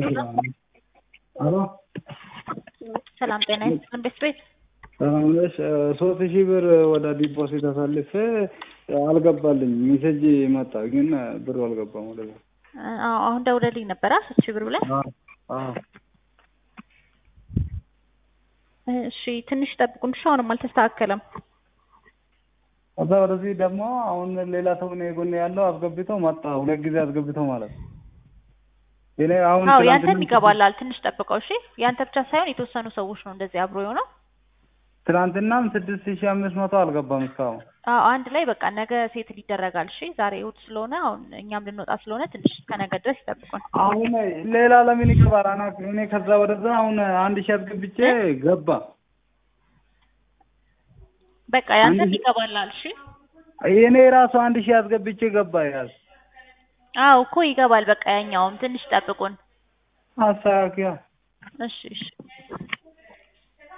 አሎ ሰላም ጤና ይስጥልን ቤት ቤት ሰላም ነሽ? ሶስት ሺህ ብር ወደ ዲፖዚት አሳልፌ አልገባልኝ። ሜሴጅ መጣ ግን ብሩ አልገባም ወደዛ። አዎ አሁን ደውለልኝ ነበረ ሶስት ሺህ ብር ብለህ አዎ እሺ ትንሽ ጠብቁን እሺ አሁንም አልተስተካከለም ከዛ ወደዚህ ደግሞ አሁን ሌላ ሰው ነው የጎን ያለው አስገብቶ መጣ። ሁለት ጊዜ አስገብቶ ማለት ነው። እኔ አሁን አዎ ትናንትና- ያንተም ይገባላል ትንሽ ጠብቀው እሺ ያንተ ብቻ ሳይሆን የተወሰኑ ሰዎች ነው እንደዚህ አብሮ የሆነው ትናንትናም ስድስት ሺህ አምስት መቶ አልገባም እስካሁን። አዎ አንድ ላይ በቃ ነገ ሴት ይደረጋል እሺ ዛሬ እሑድ ስለሆነ አሁን እኛም ልንወጣ ስለሆነ ትንሽ እስከ ነገ ድረስ ይጠብቁን አሁን ሌላ ለምን ይገባል? አና እኔ ከዛ ወደዛ አሁን አንድ ሺህ አስገብቼ ገባ። በቃ ያንተም አንድ ሺህ- ይገባላል እሺ እኔ ራሱ አንድ ሺህ አስገብቼ ገባ። ያዝ አዎ እኮ ይገባል በቃ ያኛውም ትንሽ ጠብቁን አስተካክያ እሺ እሺ